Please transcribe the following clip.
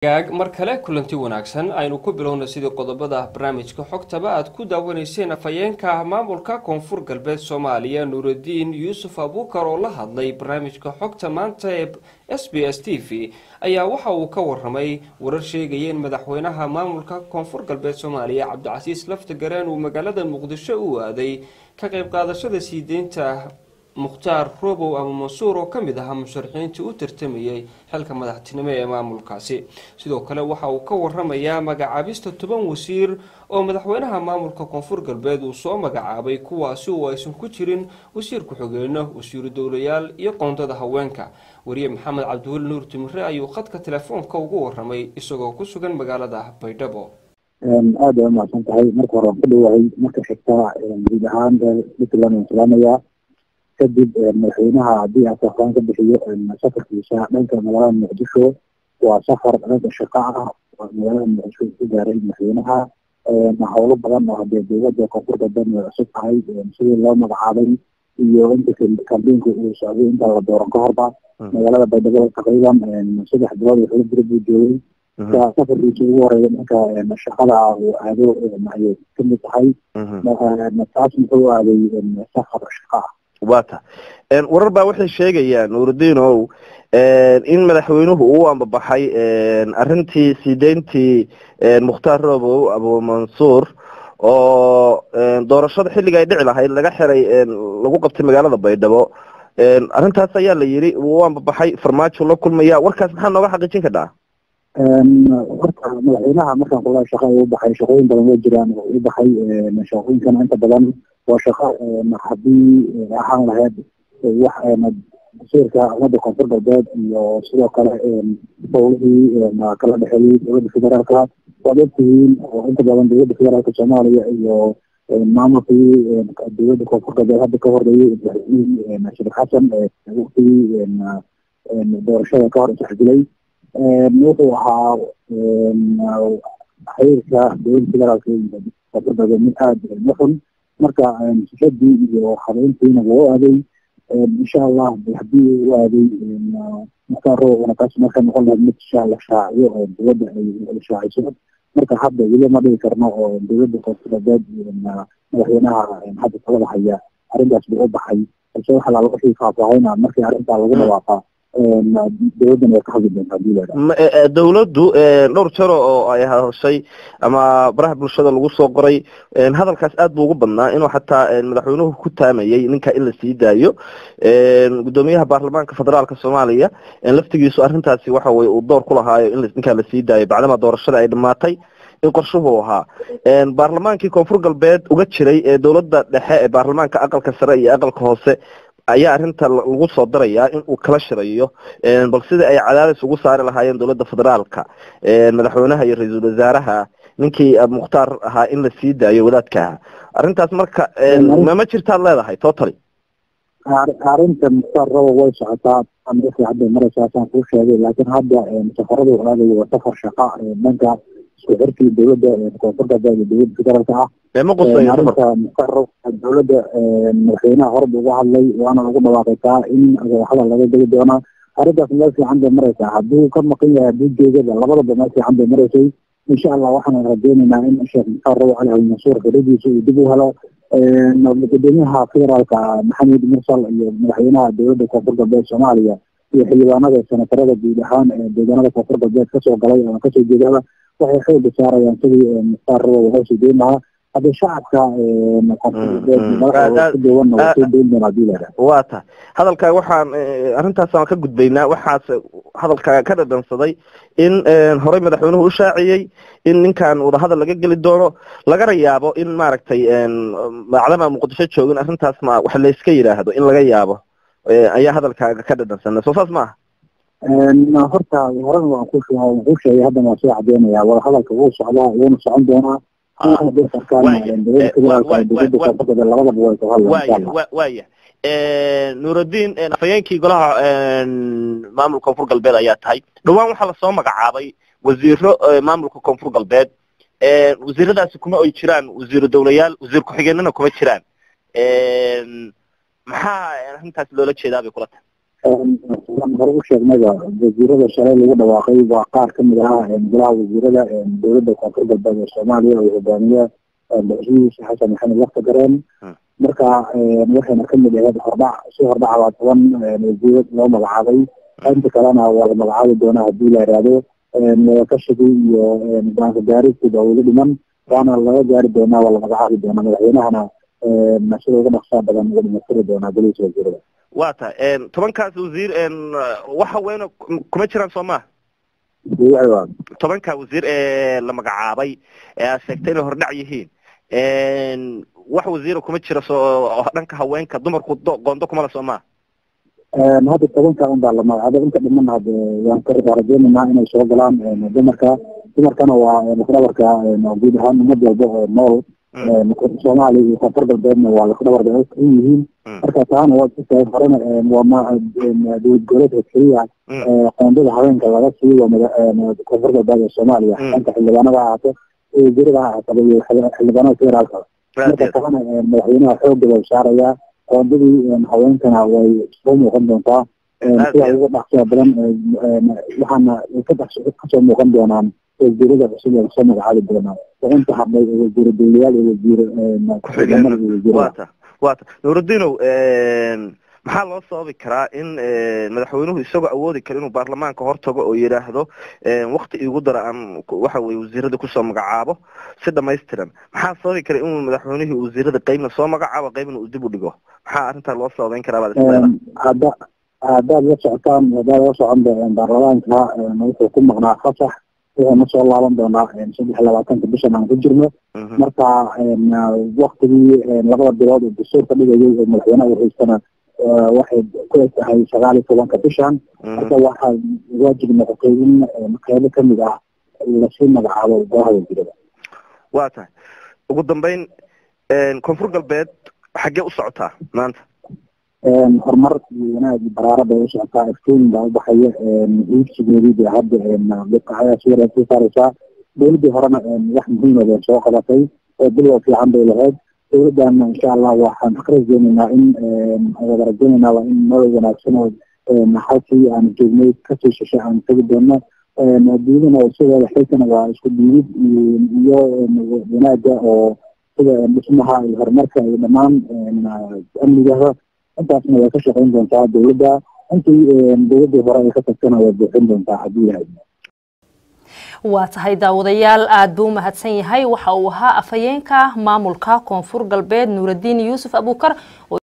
gaag mar kale kulanti wanaagsan aynu ku bilowna sidii qodobada barnaamijka xogtaba aad ku daawanayseen afhayeenka maamulka koonfur galbeed soomaaliya nuuraddiin yuusuf abuukar oo la hadlay barnaamijka xogta maanta ee s b s t v ayaa waxa uu ka waramay warar sheegaya in madaxweynaha maamulka koonfur galbeed soomaaliya cabdicasiis laftagareen uu magaalada muqdisho u aaday ka qayb qaadashada sii deynta mukhtaar robow ama mansuur oo kamid ahaa musharaxiintii u tartamayay xilka madaxtinimo ee maamulkaasi sidoo kale waxa uu ka waramayaa magacaabista toban wasiir oo madaxweynaha maamulka koonfur galbeed uu soo magacaabay kuwaasi oo aysan ku jirin wasiir ku-xigeenno wasiiru dowlayaal iyo qoondada haweenka wariye maxamed cabdiweli nuur timire ayuu khadka telefoonka ugu waramay isagoo ku sugan magaalada baydhabo aada ay umahadsan tahay marka hore waan ku dhawahay marka xigta guud ahaan puntland waan salaamayaa kadib madaxweynaha haddii aan faahfaahin ka bixiyo safarkiisa dhanka magaalada muqdisho waa safar dhanka shaqo ah magaalada muqdisho ku gaaray madaxweynaha howlo badan oo hadee dowladda koonfur galbeed way cusub tahay sidii loo magacaabay iyo inta kambeynka uu socday inta la dooran ka horba magaalada baydhabo taqriiban saddex bilood iyo xilo jira buu joogay safarkiisa ugu horeeya dhanka shaqada uu aado ayay kamid tahay taas muxuu aaday safar shaqo ah wata warar baa waxay sheegayaan nuurudiin ow in madaxweynuhu uu ambabaxay arrintii sii deyntii mukhtaar robow abumansuur oo doorashada xilliga ay dhici lahayd laga xiray lagu qabtay magaalada baydhabo arrintaas ayaa la yidhi uu ambabaxay farmaajo la kulmaya warkaas maxaa nooga xaqiijin kadhaa horta madaxweynaha markaan kula shaqa u baxay shaqooyin badan waa jiraan oo u baxay shaqooyinkana inta badan waa shaqo haddii ahaan lahayd wax wasiirka ummadda koonfur galbeed iyo sidoo kale howlihii kala dhexeeyey dowladda federaalka waad ogtihiin oo inta badan dowladda federaalka soomaaliya iyo maamulkii dowladda koonfur galbeed hadda ka horeeyey madaxweynihii sheekh xasan waqtigii doorashada ka hor isxajilay wuxuu ahaa xiriirka dowladda federaalka koonfur galbeed mid aada u xun marka sifadii iyo habeyntiina waa u aaday insha allah haddii u aaday mukhtaar rowana taas marka noqon lahayd mid insha allah shaaciyo oo dowladda ay shaaciso marka hadda weli ma dhigi karno oo dowladda koonfur galbeed madaxweynaha hadda talada haya arrintaas buu u baxay balse waxa laala wixii faahfaahina markii arrintaa lagu dhawaaqaa dowladdan way ka hadli doontaa hadii la dowladdu dhowr jaro oo ay hadashay ama baraha bulshada lagu soo qoray hadalkaas aad buu ugu badnaa inuu xataa madaxweynuhu ku taamayay ninka in la sii daayo guddoomiyaha baarlamaanka federaalka soomaaliya laftigiisu arrintaasi waxa weye uu door ku lahaayo in ninkaa lasii daayo bacdama doorashada ay dhamaatay in qorshuhu ahaa baarlamaankii koonfur galbeed uga jiray ee dowladda dhexe ee baarlamaanka aqalka sare iyo aqalka hoose ayaa arrinta lagu soo darayaa in uu kala shirayo bal sidai ay cadaadis ugu saari lahaayeen dowladda federaalka madaxweynaha iyo ra-iisul wasaaraha ninkii mukhtaar ahaa in la sii daayo wadaadkaha arrintaas marka mama jirtaad leedahay totally arrinta mukhtaar rabo way socotaa wixii hadda maraysaasaan kuu sheegay laakiin hadda safaradu aadayo waa safar shaqa dhanka isku xirkii dowladda koonfur galbeed iyo dowladda federaalka ah arrinta mukhtaar rabo dowladda madaxweynaha horeba uga hadlay waana lagu dhawaaqay taa in hadal laga geli doona arrintaas meel fiican bay maraysaa hadduu ka maqan yahay hadduu joogaba labadaba meel fiican bay maraysay insha allah waxaan rajeynaynaa in sheekh mukhtaar rabo cali almansuur xiridiisa uu dib u helo gudoomiyaha federaalka maxamed mursal iyo madaxweynaha dowladda koonfur galbeed soomaaliya iyo xildhibaanada senatarada guud ahaan deegaanada koonfur galbeed kasoo galay ama kasoo jeedaba waxay xooga saarayaan sidii mukhtaar rabo waxay soo deyn lahaa hadda shacabka waa ta hadalkaa waxaan arrintaas aan ka gudbaynaa waxaas hadalkaa ka dhadhansaday in horey madaxweynuhu u shaaciyey in ninkan wadahadal laga geli doono lagana yaabo in maaragtay macdama muqdisho joogin arrintaas ma wax layska yidhaahdo in laga yaabo ayaa hadalkaaga ka dhadhansana soo saas ma aha horta horena waan ku ku sheegay haddana waan soo cadeynaya wadahadalka wuu socdaa wuuna socon doonaa waya nuuraddiin afhayeenkii golaha maamulka koonfur galbeed ayaa tahay dhawaan waxaa lasoo magacaabay wasiiro maamulka koonfur galbeed wasiiradaasi kuma oy jiraan wasiiro dowlayaal wasiir ku-xigeenana kuma jiraan maxaa arrintaas loola jeedaa bay kula tahay hore u sheegnayba wasiirada shalay lagu dhawaaqay waa qaar kamid ah golaha wasiirada dowladda koonfur galbeed ee soomaaliya oo hogaamiye madaxweynihiisa xasan maxamed wakti gareen marka waxayna kamid ahayd hordhac si hordhaca waa toban wasiirad loo magacaabay inta kalena waa la magacaabi doonaa hadii la yihahdo wadakashigi iyo go-aanka gaaristida weli dhiman waana laga gaari doonaa waa la magacaabi doonaa madaxweynahana sida uga dhaqsaa badan uga dhimatiri doonaa golihiisa wasiirada wa ta tobankaas wasiir wax haweyne kuma jiraan soo maha tobanka wasiir ee la magacaabay ee aad sheegtay inay hordhac yihiin wax wasiira kuma jira soo dhanka haweenka dumarku qoondo kumala soo maha hadda tobanka un baa la magacaabay inta dhiman hade waan ka rajeynaynaa inay soo galaan dumarka dumarkana waa lafdhabarka guud ahaan umad walba oo nool soomaaliya iyo koonfur galbeedna waa lafdhabarka u yihiin marka taana waa jirtaa horena waa dowlad goboleedka keliya qoondada haweenka laga siiyo waa koonfur galbeed ee soomaaliya dhanka xildhibaanada ha ahaato wasiirada ha ahaataba iyo xildhibaanada federaalka marka taana madaxweynaha xooga bau saarayaa qoondadii haweenkana way soo muuqan doontaa sida uga dhaqsiya badan waxaana kasoo muuqan doonaan wasiirada cusub ee lasoo magacaabi doonaa oo inta hadlay wasiir dowlayaal iyo wasiir ku-xigeenada iyo wasiirada wata nuuruddinow maxaa loo sababi karaa in madaxweynuhu isagoo awoodi kara inuu baarlamaanka hortago oo yidhaahdo wakti igu dara aan waxa weye wasiirada kusoo magacaabo si dhamaystiran maxaa sababi kara inuu madaxweynihii wasiirada qeybna soo magacaabo qeybna uu dib u dhigo maxaa arrintaa loo sababeyn karaa baad isleedahay hadda haddaad la socotaan haddaad la socon baarlamaanka wuxuu ku maqnaa fasax wuxuuna soo laaban doonaa saddex labaatanka bishan aan ku jirno marka waktigii labada bilood oo dastuurka dhigayay oo madaxweynaha u haystana waxay ku eg tahay sagaal iyo tobanka bishan marka waxaa waajib noqotay in qeybo kamid ah lasii magacaabo golaha wasiirada wa tahay ugu dambeyn koonfur galbeed xaggee u socotaa maanta horumar iyo wanaag iyo baraara bay u socotaa iftiin baa ubaxaya iibsigeedii bay hadda ayaa sii sii saareysaa dowladii horena wax muhiima bay soo qabatay oo bilwa fiican bay lahayd dowladana insha allah waxaan ka rajeyneynaa in wada rajeyneynaa waa in nolol wanaagsan oo halkii aan joognay kasii shishay aan tegi doono diidana sideeda xilkana waa isku diidid iyo wanaaga oo sida dhismaha iyo horumarka iyo dhammaan amnigaha intaasna way ka shaqeyn doontaa dowladda intii dowladii hore ay ka tagtana way buuxin doontaa haddii yahay waa tahay daawadayaal aada buu umahadsan yahay waxa uu ahaa afhayeenka maamulka koonfur galbeed nuuraddiin yuusuf abuukar